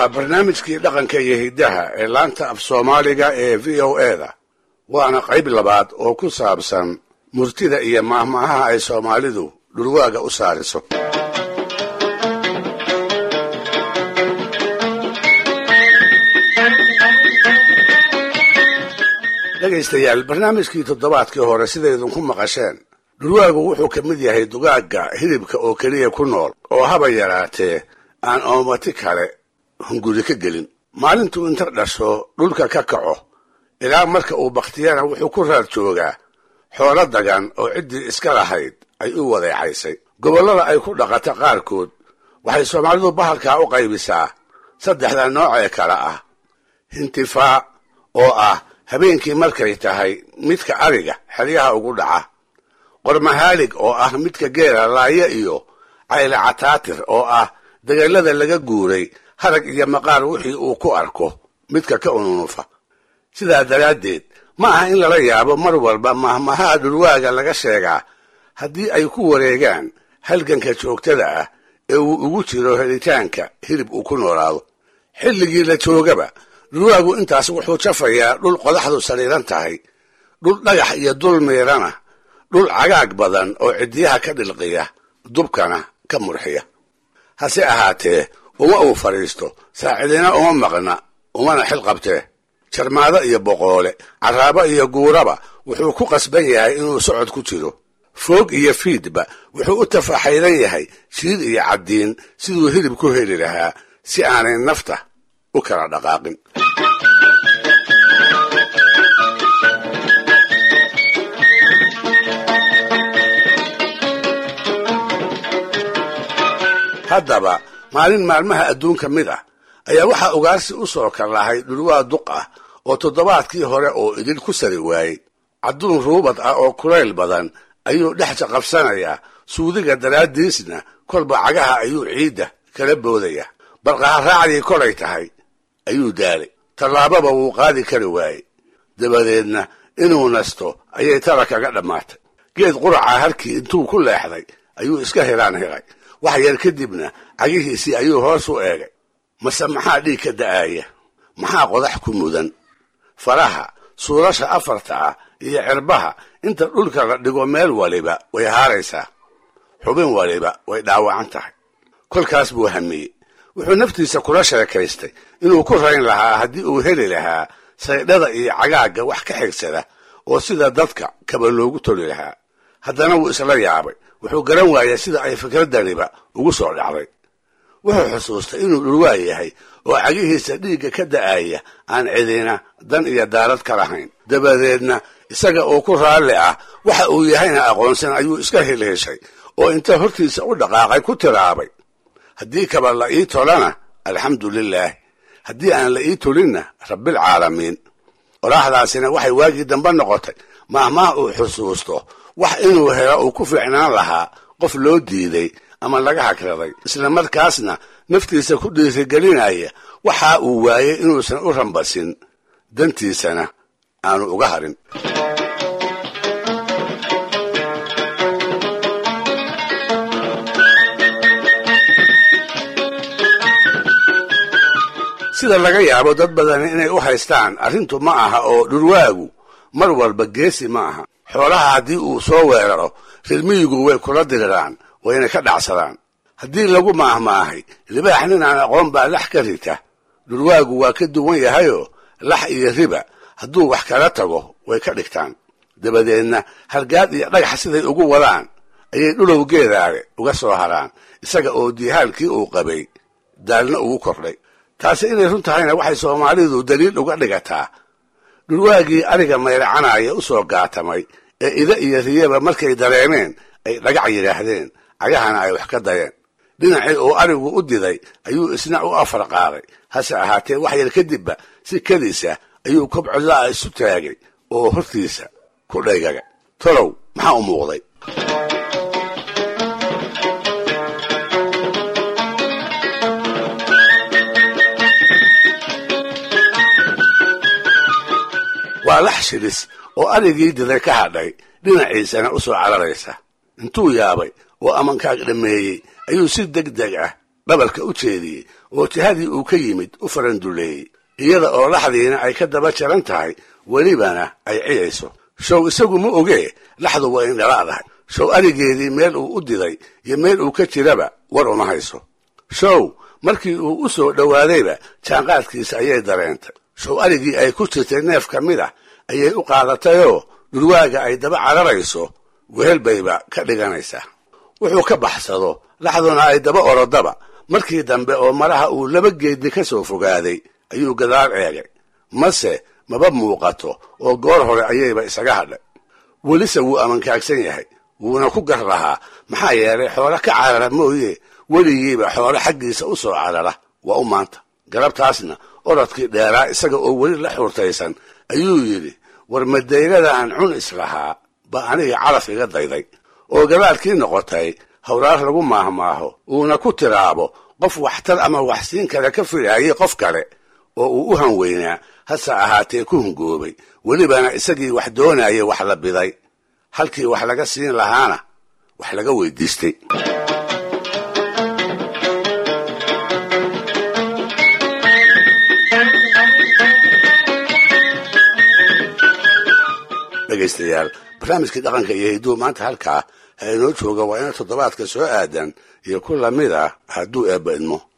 waa barnaamijkii dhaqanka iyo hiddaha ee laanta af soomaaliga ee v o eda waana qayb labaad oo ku saabsan murtida iyo maahmaahaha ay soomaalidu dhurwaaga u saariso dhegaystayaal barnaamijkii toddobaadkii hore sidaydinku maqasheen dhurwaagu wuxuu ka mid yahay dugaagga hilibka oo keliya ku nool oo haba yaraatee aan oomati kale hunguri ka gelin maalintuu inta dhasho dhulka ka kaco ilaa marka uu bakhtiyana wuxuu ku raad joogaa xoolo dagan oo ciddii iska lahayd ay u wadeecaysay gobollada ay ku dhaqata qaarkood waxay soomaalidu bahalkaa u qaybisaa saddexda noocee kale ah hintifaa oo ah habeenkii markay tahay midka ariga xeryaha ugu dhaca qormahaalig oo ah midka geela laaye iyo cayle cataatir oo ah dagallada laga guuray harag iyo maqaar wixii uu ku arko midka ka ununufa sidaa daraaddeed ma aha in lala yaabo mar walba mahmahaha dhurwaaga laga sheegaa haddii ay ku wareegaan halganka joogtada ah ee uu ugu jiro helitaanka hilib uu ku noolaado xilligii la joogaba dhurwaagu intaas wuxuu jafayaa dhul qodaxdu sariiran tahay dhul dhagax iyo dul miirana dhul cagaag badan oo ciddiyaha ka dhilqiya dubkana ka murxiya hase ahaatee uma uu fadhiisto saacidina uma maqna umana xil qabtee jarmaado iyo boqoole carraabo iyo guuraba wuxuu ku qasban yahay inuu socod ku jiro foog iyo fiidba wuxuu u tafaxaydan yahay shiid iyo caddiin siduu hilib ku heli lahaa si aanay nafta u kala dhaqaaqin haddaba maalin maalmaha adduunka mid ah ayaa waxaa ugaarsi u soo kallahay dhulwaa duq ah oo toddobaadkii hore oo idil ku sari waayey cadduun ruubad ah oo kulayl badan ayuu dhex jaqabsanayaa suudiga daraaddiisna kolba cagaha ayuu ciidda kala boodaya balqaharaacdii kolay tahay ayuu daalay tallaababa wuu qaadi kari waayey dabadeedna inuu nasto ayay tala kaga dhammaatay geed quraca harkii intuu ku leexday ayuu iska hiraan hiray wax yar kadibna cagihiisii ayuu hoos u eegay mase maxaa dhiig ka da'aaya maxaa qodax ku mudan faraha suulasha afarta ah iyo cirbaha inta dhulka la dhigo meel waliba way haaraysaa xubin waliba way dhaawacan tahay kolkaas buu hamiyey wuxuu naftiisa kula sheekaystay inuu ku rayn lahaa haddii uu heli lahaa saydhada iyo cagaagga wax ka xigsada oo sida dadka kaba loogu toli lahaa haddana wuu isla yaabay wuxuu garan waayay sida ay fikraddaniba ugu soo dhacday wuxuu xusuustay inuu dhurwaa yahay oo cagihiisa dhiigga ka da'aya aan cidina dan iyo daarad ka lahayn dabadeedna isaga oo ku raalli ah waxa uu yahayna aqoonsan ayuu iska hilheshay oo inta hortiisa u dhaqaaqay ku tiraabay haddii kaba la ii tolana alxamdu lilaahi haddii aan la ii tolinna rabbilcaalamiin qoraaxdaasina waxay waagii dambe noqotay maahmaah uu xusuusto wax inuu helo uu ku fiicnaan lahaa qof loo diiday ama laga hagraday isla markaasna naftiisa ku dhiirigelinaya waxa uu waayey inuusan u rambasin dantiisana aanu uga harin sida laga yaabo dad badani inay u haystaan arrintu ma aha oo dhurwaagu mar walba geesi ma aha xoolaha haddii uu soo weeraro rirmiyigu way kula diriraan wayna ka dhacsadaan haddii lagu maahmaahay libaax nin aan aqoon baa lax ka rita dhurwaagu waa ka duwan yahayoo lax iyo riba hadduu wax kala tago way ka dhigtaan dabadeedna hargaad iyo dhagax siday ugu wadaan ayay dhulow geedaale uga soo haraan isaga oo diihaalkii uu qabay daalna ugu kordhay taasi inay run tahayna waxay soomaalidu daliil uga dhigataa dhurwaagii ariga mayracanaya u soo gaatamay ee ida iyo riyaba markay dareemeen ay dhagac yidhaahdeen cagahana ay wax ka dayeen dhinacii uu arigu u diday ayuu isna u afar qaaday hase ahaatee wax yar kadibba si keliisa ayuu kobcodla'a isu taagay oo hortiisa ku dhaygaga tolow maxaa u muuqday waa lax shilis oo arigii diday ka hadhay dhinaciisana u soo cararaysa intuu yaabay oo amankaag dhammeeyey ayuu si deg deg ah dhabalka u jeediyey oo jihadii uu ka yimid u faranduleeyey iyada oo laxdiina ay ka daba jaran tahay welibana ay ciyayso show isagu ma ogee laxdu waa indhalaadahay show arigeedii meel uu u diday iyo meel uu ka jiraba war uma hayso show markii uu u soo dhowaadayba jaanqaadkiisa ayay dareentay show arigii ay ku jirtay neef ka mid ah ayay u qaadatayoo dhurwaaga ay daba cararayso wehel bayba ka dhiganaysaa wuxuu ka baxsado laxduna ay daba orodaba markii dambe oo maraha uu laba geedni ka soo fogaaday ayuu gadaal eegay mase maba muuqato oo goor hore ayayba isaga hadhay welise wuu amankaagsan yahay wuuna ku gar lahaa maxaa yeelay xoolo ka carara mooye weligiiba xoolo xaggiisa u soo carara waa u maanta galabtaasna orodkii dheeraa isaga oo weli la xurtaysan ayuu yidhi war madayladaan cun islahaa ba aniga calaf iga dayday oo gadaalkii noqotay hawraar lagu maahmaaho uuna ku tiraabo qof waxtar ama waxsiin kale ka filaayay qof kale oo uu u hanweynaa hase ahaatee ku hungoobay welibana isagii wax doonayay wax la biday halkii wax laga siin lahaana wax laga weydiistay dhegaystayaal barnaamijkii dhaqanka iyo hidduu maanta halkaa ha inoo jooga waa ina toddobaadka soo aadan iyo ku lamid ah hadduu eebba idmo